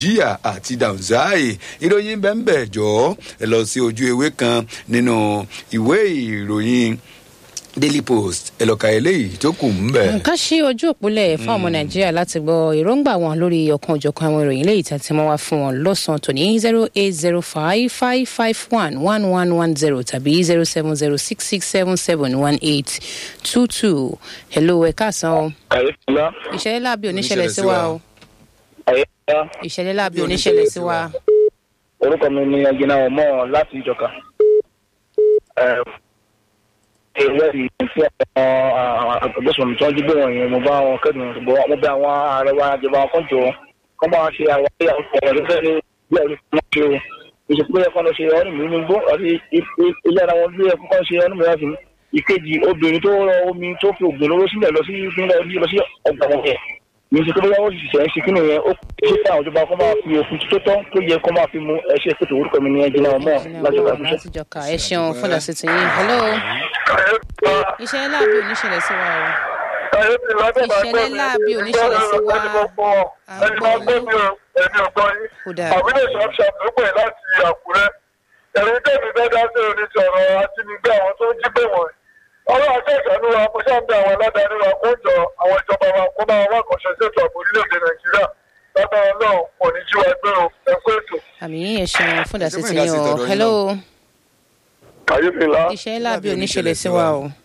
jíà àti dànzáì ìròyìn bẹ́ẹ̀ jọ ẹ lọ sí ojú ewé kan nínú ìwé ìròyìn daily post ẹ lọ ka eléyìí tó kù ń bẹ. ká ṣí ojú òpólẹ̀ fún ọmọ nàìjíríà láti gbọ́ èròǹgbà wọn lórí ọ̀kan òjọ̀kan àwọn ìròyìn léyìí tí a ti mọ́ wá fún wọn lọ́sàn-án tòní zero eight zero five five five one one one one zero tàbí zero seven zero six six seven seven one eight two two hello ẹ káàsán o àyèfúnlá ìṣẹ̀lẹ̀ láàbí oníṣẹ̀lẹ̀ sí wa o àyèfúnlá ìṣẹ̀lẹ̀ láàbí oníṣẹ̀lẹ̀ sí wa orúkọ mi ni ẹgbẹ́nà ọmọ láti ìjọka. ìwé ìfẹ́ àwọn agbésùnmí tí wọ́n jí gbé wọn yẹn mo bá wọn kẹ́dùn ṣùgbọ́n mo bẹ àwọn ààrẹ wa jọba kan jọ kọ́ bá wọn ṣe àwọn ìyàwó ọ̀rọ̀ tó fẹ́ ní bí ẹ̀rí fún wọn ṣe o ìṣèpé ẹ̀kọ́ lọ ṣe ọ́nì mi nígbó àti ilé ara wọn bí ẹ̀kọ́ kan ṣe ọ́nì mi láti ìkejì obìnrin tó rọ omi tó fi ògùn lóró sílẹ̀ lọ sí lọ sí ọgbà wọn yẹn mi ṣe pé bóyá ó sì ṣẹ̀ ń ṣe kínú yẹn ó ṣe fún àwọn ìjọba kó máa fi òfin tó tọ́ tó yẹ kó máa fi mu ẹṣẹ́ pètè orúkọ mi ní ẹjìnà ọmọ láti ọgbà ìṣẹ́. láti jọka ẹ ṣeun fún ìdásí ti yín hello ìṣẹ̀lẹ̀ láàbí oníṣẹ̀lẹ̀ sí wa o ìṣẹ̀lẹ̀ láàbí oníṣẹ̀lẹ̀ sí wa à ń gbọ́ yín kódà àbúlé ṣàṣàpépè láti àkúrẹ́ ẹ̀rí tẹ̀mí fẹ́ dá sí oníṣọ̀rọ̀ ajínigbé àwọn tó ń jí pé wọ̀nyí ọlọ́run akẹ́kọ̀ọ́ wa mo ṣàǹbẹ̀ àwọn aládàáni wa kó jọ àwọn ìjọba wa kó máa wá àkànṣe ṣètò ààbò orílẹ̀-èdè nàìjíríà lágbára náà kò ní jí wa gbé o ẹ kú ètò. àmì ẹ ṣeun fún ìdásí ti yín o hello kàyéfì ńlá ìṣẹ̀lẹ̀ láàbí oníṣẹ̀lẹ̀ sí wa o